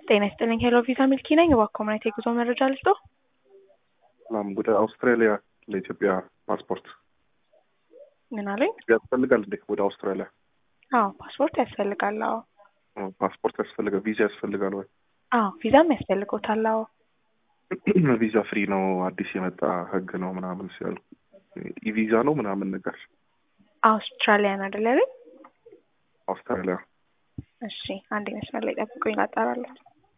ጤና ይስጥልኝ ሄሎ ቪዛ ሚልኪ ነኝ። እባክዎ ምን አይነት የጉዞ መረጃ ልስጦ? ሰላም ወደ አውስትራሊያ ለኢትዮጵያ ፓስፖርት ምን አለኝ? ያስፈልጋል እንዴ? ወደ አውስትራሊያ አዎ ፓስፖርት ያስፈልጋል። አዎ ኦ፣ ፓስፖርት ያስፈልጋል። ቪዛ ያስፈልጋል ወይ? አዎ ቪዛም ያስፈልጎታል። አዎ ቪዛ ፍሪ ነው አዲስ የመጣ ህግ ነው ምናምን ሲያሉ ኢቪዛ ነው ምናምን ነገር አውስትራሊያን አይደል ያለኝ? አውስትራሊያ እሺ አንድ መስመር ላይ ጠብቁኝ ላጣራለሁ።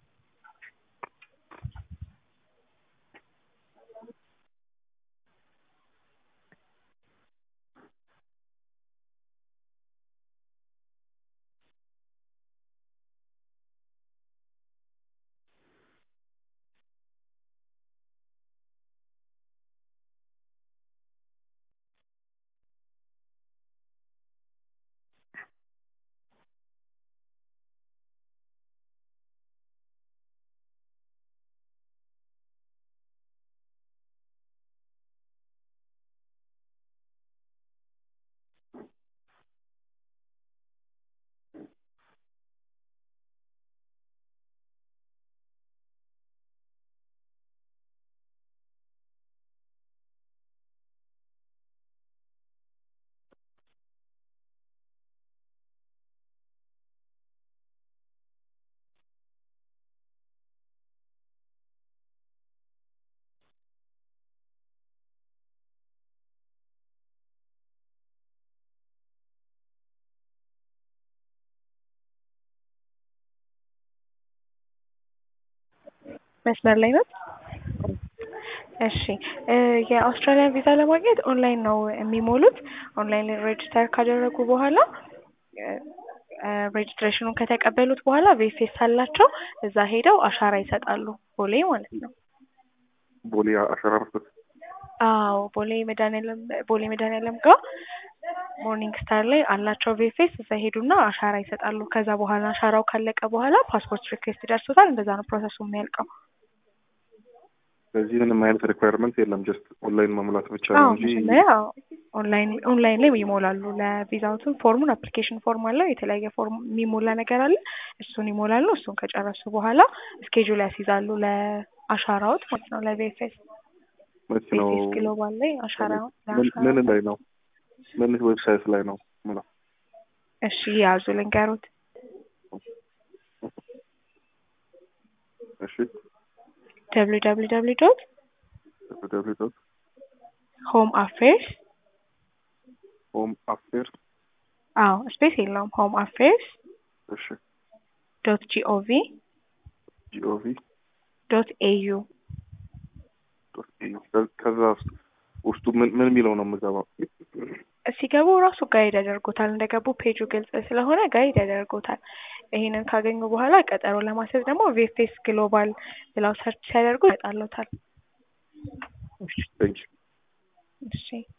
መስመር ላይ ነው። እሺ የአውስትራሊያን ቪዛ ለማግኘት ኦንላይን ነው የሚሞሉት። ኦንላይን ላይ ሬጅስተር ካደረጉ በኋላ ሬጅስትሬሽኑን ከተቀበሉት በኋላ ቬፌስ አላቸው እዛ ሄደው አሻራ ይሰጣሉ። ቦሌ ማለት ነው። ቦሌ አሻራ መስጠት አዎ ቦሌ መድኃኒዓለም ቦሌ መድኃኒዓለም ጋር ሞርኒንግ ስታር ላይ አላቸው ቬፌስ እዛ ሄዱና አሻራ ይሰጣሉ። ከዛ በኋላ አሻራው ካለቀ በኋላ ፓስፖርት ሪኩዌስት ደርሶታል። እንደዛ ነው ፕሮሰሱ የሚያልቀው። በዚህ ምንም አይነት ሪኳየርመንት የለም። ጀስት ኦንላይን መሙላት ብቻ ነው አዎ እንጂ መጀመሪያ ኦንላይን ኦንላይን ላይ ይሞላሉ። ለቪዛውትን ፎርሙን አፕሊኬሽን ፎርም አለው የተለያየ ፎርም የሚሞላ ነገር አለ። እሱን ይሞላሉ። እሱን ከጨረሱ በኋላ ስኬጁል ያስይዛሉ ለአሻራዎት ማለት ነው። ለቪኤፍኤስ መች ነው ቪኤፍኤስ ግሎባል ላይ አሻራ ምን ምን ላይ ነው? ምን ዌብሳይት ላይ ነው ምለው? እሺ ያዙ ልንገሩት። እሺ ደብሊው ደብሊው ደብሊው ዶት ደብሊው ዶት ሆም አፌርስ ሆም አፌር አዎ ስፔስ የለውም። ሆም አፌርስ እሺ ዶት ጂኦቪ ጂኦቪ ዶት ኤዩ ዶት ኤዩ ከዛ ውስጡ ምን ምን የሚለው ነው የምገባው? ሲገቡ ራሱ ጋይድ ያደርጉታል። እንደገቡ ፔጁ ግልጽ ስለሆነ ጋይድ ያደርጉታል። ይሄንን ካገኙ በኋላ ቀጠሮ ለማስያዝ ደግሞ ቪኤፍኤስ ግሎባል ብለው ሰርች ሲያደርጉ ይመጣሉታል። ቴንክ እሺ